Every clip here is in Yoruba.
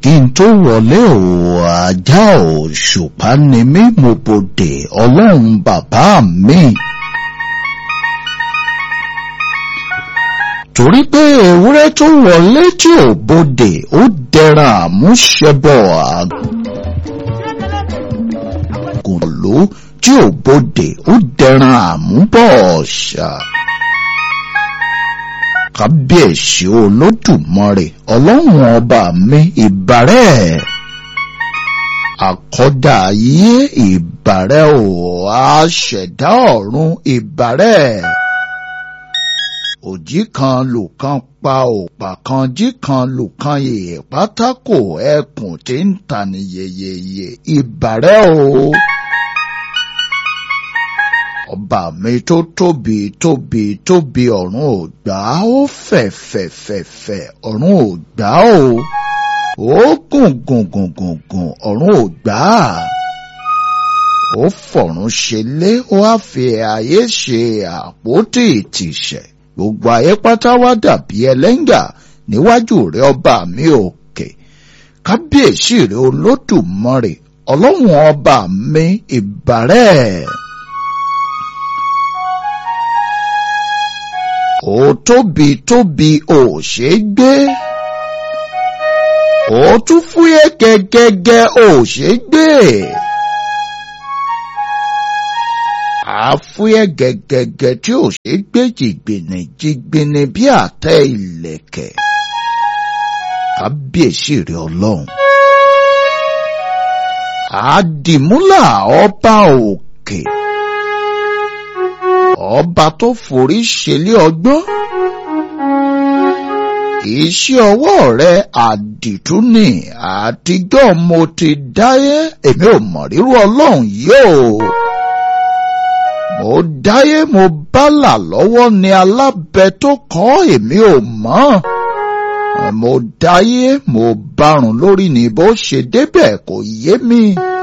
kí n tó wọlé ò ajá ò ṣùpá ni mí mo bòdè ọlọ́run bàbá mi. torí pé ewúrẹ́ tó wọlé tí ò bòdè ó dẹran àmúṣẹbọ àgùn ló tí ò bòdè ó dẹran àmúbọ̀ ọ̀ṣà kábíyèsí olódùmarè ọlọ́run ọba mi ìbàrẹ̀ àkọ́dá ayé ìbàrẹ̀ ò àṣẹ̀dá ọ̀run ìbàrẹ̀ òjì kan lùkan pa òpà kan jí kan lùkan yèè pátákò ẹkùn tí ń tani yeyeye ìbàrẹ̀ o ọba mi tó tóbi tóbi tóbi ọ̀run ò gbà ó fẹ̀ fẹ̀ fẹ̀ fẹ̀ ọ̀run ò gbà ó ó gùn gùn gùn gùn gùn ọ̀run ò gbà á ó fọ̀run ṣe lé ó á fi ayé ṣe àpótí ìtìsẹ̀ gbogbo ayé pátá wá dàbí ẹlẹ́ngà níwájú rẹ ọba mi òkè kábíyèsí rẹ olódùmarè ọlọ́run ọba mi ìbàrẹ̀. ó tóbi tóbi ò ṣe gbé ó tún fúyẹ́ gẹ́gẹ́gẹ́ ò ṣe gbé àfúyẹ́ gẹ́gẹ́gẹ́ tí ò ṣe gbé jìgbìnì jìgbìnì bí àtẹ ìlẹ̀kẹ̀ kábíyèsí rẹ ọlọ́run àdìmúlà ọba òkè. Okay ọba tó forí ṣẹlẹ̀ ọgbọ́n iṣẹ́ ọwọ́ rẹ àdìtú ni àtijọ́ mo ti dáyé èmi ò mọ̀ rírú ọlọ́run yóò mo dáyé mo bálà lọ́wọ́ ni alábẹ tó kọ́ èmi ò mọ̀ mo dáyé mo bárùn lórí ni bó ṣe débẹ̀ kò yé mi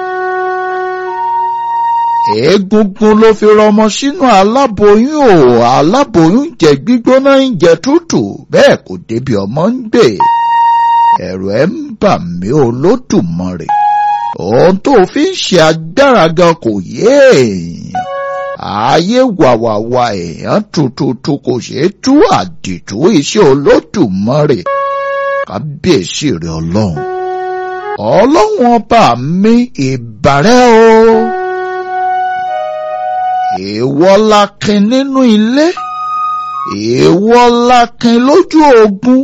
egungun ló fi rọmọ sínú aláboyún o aláboyún jẹ gbígbóná ń jẹ tútù bẹ́ẹ̀ kò débi ọmọ ń gbé ẹ̀rù ẹ̀ ń bà mí olódùmarè ohun tó fi ń ṣe agbára gan kò yé èèyàn ayé wàwàwà èèyàn tuntun kò ṣeé tú àdìtú iṣẹ́ olódùmarè kábíyèsí rẹ̀ ọlọ́run ọlọ́run ọba mi ìbàrẹ̀ o èèwọ̀ lakin nínú ilé èèwọ̀ lakin lójú ogun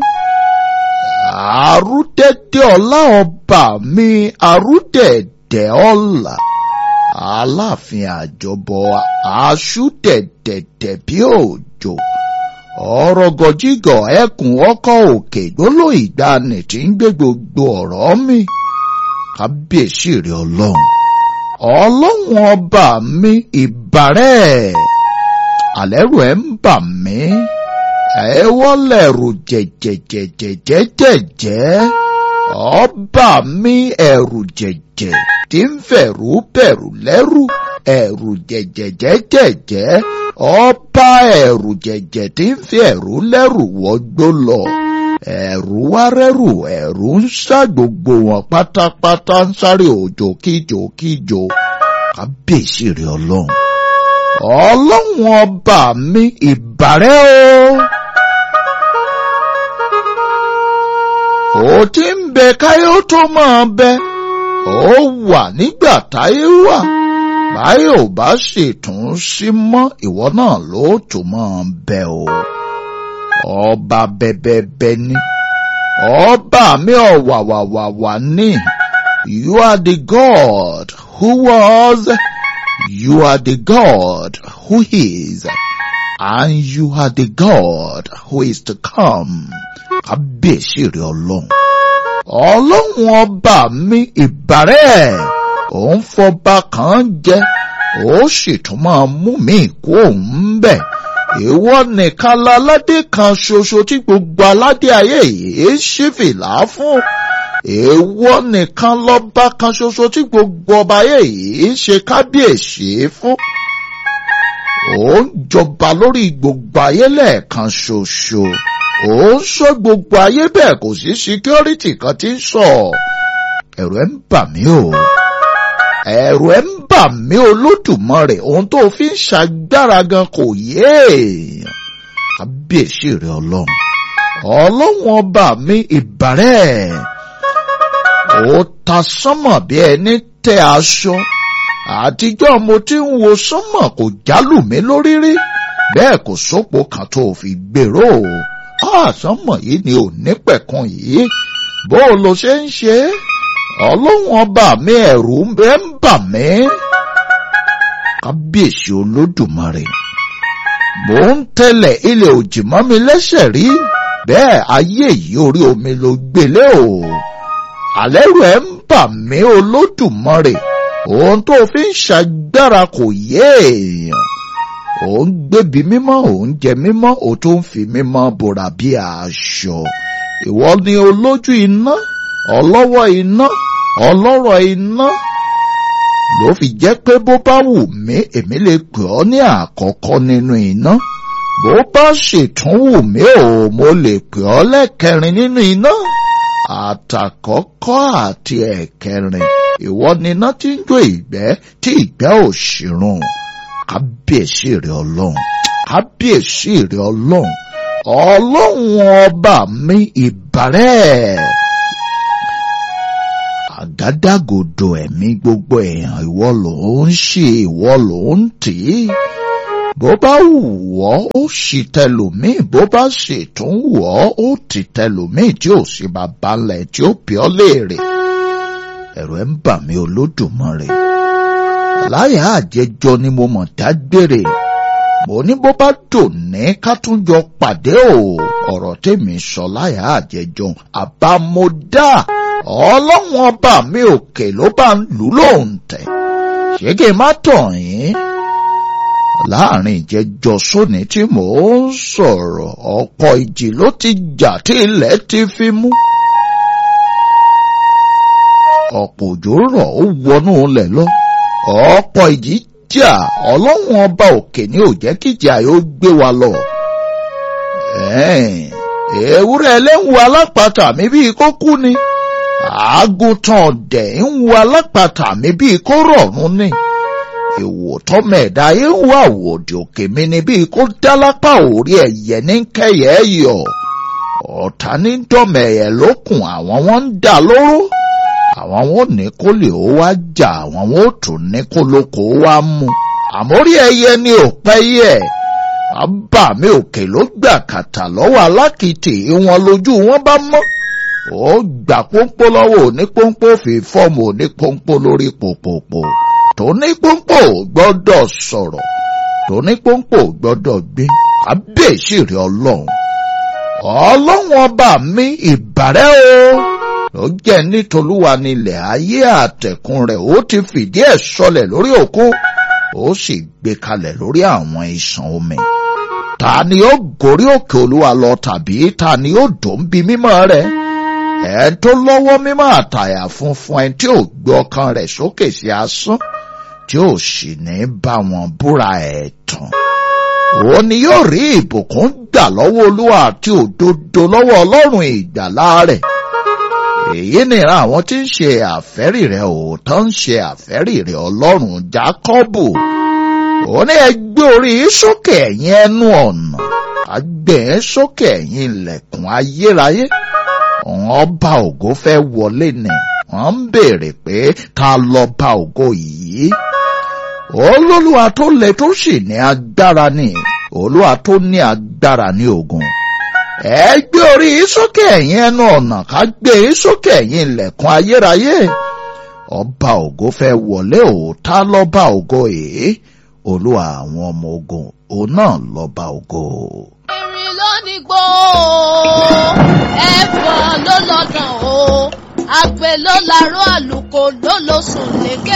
àrúdẹ̀dẹ̀ ọlá ọba mi àrúdẹ̀dẹ̀ ọlá aláàfin àjọbọ aṣúdẹ̀dẹ̀dẹ̀ bí òjò ọ̀rọ̀ gọ̀jígọ̀ ẹkùn ọkọ̀ òkè gbóló ìgbàanì tí ń gbé gbogbo ọ̀rọ̀ mi kábíyèsí rẹ ọlọ́run ọlọ́run ọba mi ìbàrẹ̀ àlẹ́rù ẹ̀ ń bà mí ẹ wọ́lẹ̀rù jẹ̀jẹ̀jẹ̀jẹ̀jẹ̀jẹ̀ ọba mi ẹ̀rù jẹ̀jẹ̀ tí ń fẹ̀rù bẹ̀rù lẹ́rù ẹ̀rù jẹ̀jẹ̀jẹ̀jẹ̀jẹ̀ ọba ẹ̀rù jẹ̀jẹ̀ tí ń fi ẹ̀rù lẹ́rù wọgbó lọ ẹ̀rù wá rẹ́rù ẹ̀rù ń sá gbogbo wọn pátápátá ń sáré òjò kíjò kíjò kábíyèsí rẹ ọlọ́run ọlọ́run ọba mi ìbàrẹ́ o ó ti ń bẹ káyọ̀ tó máa bẹ ó wà nígbà táyé wà báyọ̀ ò bá ṣètún sí mọ́ ìwọ náà ló tó máa bẹ o ọba bẹbẹbẹ ni ọba mi ọ̀wàwàwàwà ni you are the God who was you are the God who is and you are the God who is to come kábíyèsí rẹ ọlọ́run ọlọ́run ọba mi ìbàrẹ̀ òun fọba kan jẹ ó sì tún máa mú mi kú òun bẹ́ẹ̀ ìwọ nìkan láládé kan ṣoṣo tí gbogbo aládé ayé yìí ṣí fìlà fún ìwọ nìkan lọ́ba kan ṣoṣo tí gbogbo ọba ayé yìí ṣe kábíyèsí fún ó ń jọba lórí gbogbo ayé lẹ́ẹ̀kan ṣoṣo ó ń sọ gbogbo ayé bẹ́ẹ̀ kò sí síkírọ́rìtì kan tí ń sọ ẹ̀rù ẹ̀ ń bà mí o ẹ̀rù ẹ̀ ń bà mí olódùmarè ohun tó fi ń ṣàgbára gan kò yé èèyàn kábíyèsí rẹ ọlọ́run ọlọ́run ọba mi ìbàrẹ̀ ó ta sánmọ̀ bí ẹni tẹ aṣọ àtijọ́ mo ti ń wo sánmọ̀ kò jálù mí lórí rí bẹ́ẹ̀ kò sópo kan tó fi gbèrò àsánmọ̀ yìí ni ò ní pẹ̀kun yìí bó o lo ṣe ń ṣe ọlọ́run ọba mi ẹ̀rù ń bà mí kábíyèsí olódùmarè mò ń tẹ̀lẹ̀ ilẹ̀ òjì mọ́ mi lẹ́sẹ̀ rí bẹ́ẹ̀ ayé yìí orí omi ló gbélé o àlẹ́rù ẹ̀ ń bà mí olódùmarè ohun tó fi ń ṣàgbára kò yé èèyàn ò ń gbébi mímọ́ ò ń jẹ mímọ́ ò tó ń fi mímọ́ bòrà bí aṣọ ìwọ ni olójú iná ọlọ́wọ́ iná ọlọ́rọ̀ iná ló fi jẹ́ pé bó bá wù mí èmi lè pè ọ́ ní àkọ́kọ́ nínú iná bó bá ṣètún wù mí ò mo lè pè ọ́ lẹ́kẹrin nínú iná àtàkọ́kọ́ àti ẹ̀kẹrin ìwọ ni iná tí ń jó ìgbẹ́ tí ìgbẹ́ ò ṣìrùn kábíyèsí rẹ ọlọ́run kábíyèsí rẹ ọlọ́run ọlọ́run ọba mi ìbàrẹ́ àgádágodo ẹ̀mí gbogbo èèyàn ìwọ ló ń ṣe ìwọ ló ń tì í bó bá wù ọ́ ó sì tẹlòmíì bó bá sì tún wù ọ́ ó ti tẹlòmíì tí ò sí bàbá ńlẹ̀ tí ó bí ọ́ léèrè ẹ̀rù ẹ̀ ń bà mí olódùmarè láyà àjẹjọ ni mo mọ̀ dágbére mo ní bó bá dòní ká tún jọ pàdé o ọ̀rọ̀ tèmi sọ láyà àjẹjọ àbámọ́dá ọlọ́run ọba mi òkè ló bá ń lù lóhùn tẹ̀ ṣé kí n má tàn yín láàrin ìjẹjọ sóní tí mò ń sọ̀rọ̀ ọ̀pọ̀ ìjì ló ti jà tí ilẹ̀ ti fi mú ọ̀pọ̀ òjò rọ̀ ó wọnú ilẹ̀ lọ ọ̀pọ̀ ìjì jà ọlọ́run ọba òkè ní ò jẹ́ kíjà yóò gbé wa lọ. ewúrẹ́ ẹlẹ́wù alápatà mi bíi kó kú ni àgùntàn ọ̀dẹ̀ ń wo alápatà mi bíi kó rọ̀rùn ni ìwò tọ́mẹ̀dá yín ń wá àwòdì òkè mi ni bíi kó dálápà orí ẹ̀yẹ ní kẹyẹ yọ ọ̀tá ní dọ̀mẹ̀yẹ lókun àwọn wọn ń dà lóró àwọn wọn ò ní kó lè ó wá jà àwọn wọn ò tún ní kó lóko ó wá mú àmórí ẹyẹ ni ò pẹ́ yẹ àbá mi òkè ló gbà kàtà lọ́wọ́ alákìtì wọn lójú wọn bá mọ́ ó gbà pọ́npọ́ lọ́wọ́ òní pọ́npọ́ fi fọ́ọ̀mù òní pọ́npọ́ lórí pòpòpò tóní pọ́npọ́ gbọ́dọ̀ sọ̀rọ̀ tóní pọ́npọ́ gbọ́dọ̀ gbé àbẹ̀sí rẹ̀ ọlọ́run ọlọ́run ọba mi ìbàrẹ́ o ló jẹ́ nítolúwa nílẹ̀ ayé àtẹ̀kùn rẹ̀ ó ti fìdí ẹ̀ sọlẹ̀ lórí òkun ó sì gbé kalẹ̀ lórí àwọn ìṣàn omi ta ni ó gorí òkè olúwa lọ tàbí ta ni ó dòún bí mímọ́ rẹ̀ ẹ̀ tó lọ́wọ́ mímọ́ àtàyà funfun ẹ̀ tí ò gbé ọkàn rẹ̀ sókè sí asán tí ò sì ní bá wọn búra ẹ̀ tán òun ni yóò rí ìbùkún gbà lọ́wọ́ olúwa àti òdodo lọ́wọ́ ọlọ́run ìgbàlá rẹ̀ èyí nìran àwọn tí ń ṣe àfẹ́rì rẹ̀ òótọ́ ń ṣe àfẹ́rì rẹ̀ ọlọ́run jákọ́bù ó ní ẹgbẹ́ orí sókè ẹ̀yìn ẹnu ọ̀nà àgbẹ̀ sókè ẹ̀yìn ilẹ̀kùn ayérayé ọba ògo fẹ́ wọlé ni wọ́n ń béèrè pé ta lọ́ba ògo yìí olólùwà tó le tó sì ní agbára ni olúwa tó ní agbára ní ogun ẹ gbé orí sókè ẹ̀yìn ẹnu ọ̀nà ká gbé sókè ẹ̀yìn ilẹ̀kùn ayérayé ọba ògo fẹ́ wọlé òòtá lọ́ba ògo èé olúwa àwọn ọmọ ogun òun náà lọ́ba ògo. Erin ló ní gbó ẹ̀fọn ló lọ́dàn o àgbẹ̀ ló larọ́ àlùkò ló lọ sùn lékè